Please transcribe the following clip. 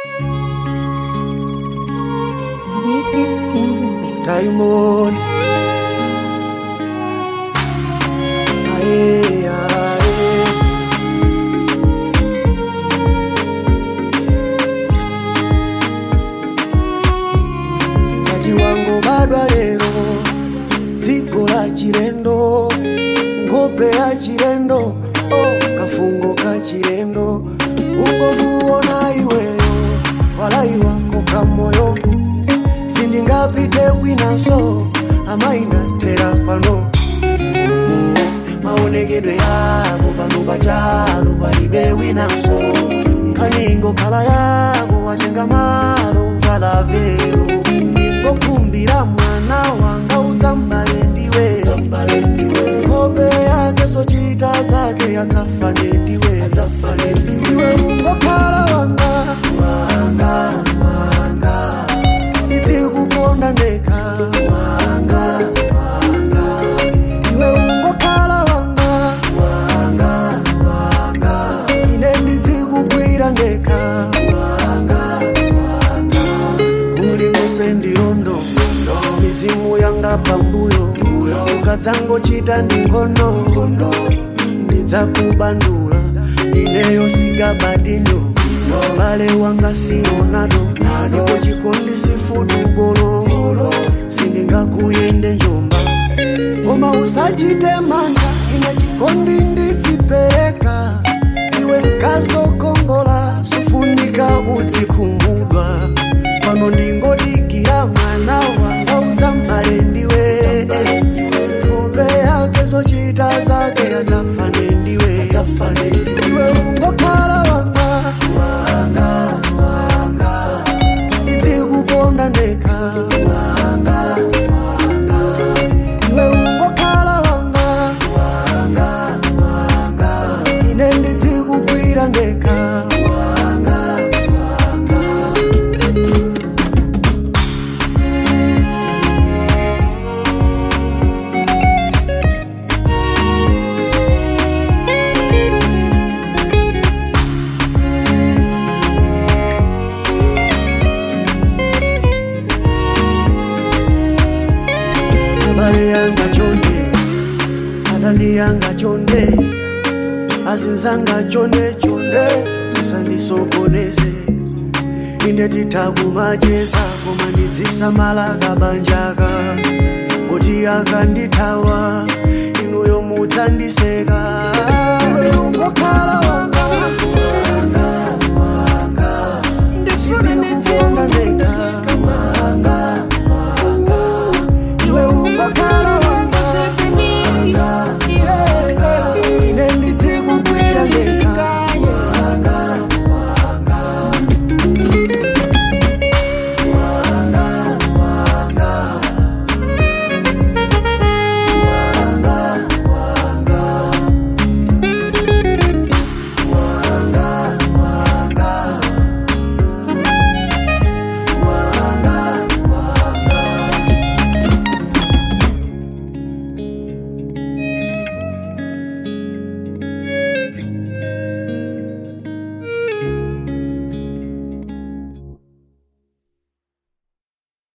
This is Chosen Way. Diamond. Aye, aye. Kati wangu badwa lero dziko la chilendo nkhope ya chilendo oh, kafungo ka chilendo ungomuona iweyo walai wako kamoyo sindingapite kwinaso amainatera pano maonekedwe yako pano pachalo palibe winanso nkaningo khala yako watenga malo uvala velo ningokumbira mwana wanga udzambale ndiwe hope yake sochita zake yadzafane ndiwe iwe ungokhala wanga wanga wanga ndikukonda ndekha wanga wanga iwe ungokhala wanga wanga wanga ine ndizikugwira ndekha wanga wanga kulikose ndilondo mizimu yanga pambuyo ukadzangochita ndingono ndidzakubandula ineyo sigabadinyo bale wanga sionado ndipo chikondi sifudubolo sindingakuyende njomba koma usachite manga ine chikondi ndidzipereka iwe nkazokongola sufunika udzikhumudwa pano ndingodikira mwana wanga udzambale ndiwe hope yake zochita zake adzafane ndiwe iwe ungokhala wanga wanga wanga ndikukonda ndekha wanga wanga iwe ungokhala wanga wanga wanga ine ndizikugwira ndekha wanga wanga abale yanga chonde adani yanga chonde azinzanga chonde chonde musandisokoneze inde titakumacheza koma ndidzisamala kabanjaka poti akandithawa inuyo mudzandiseka Iwe ungokhala wanga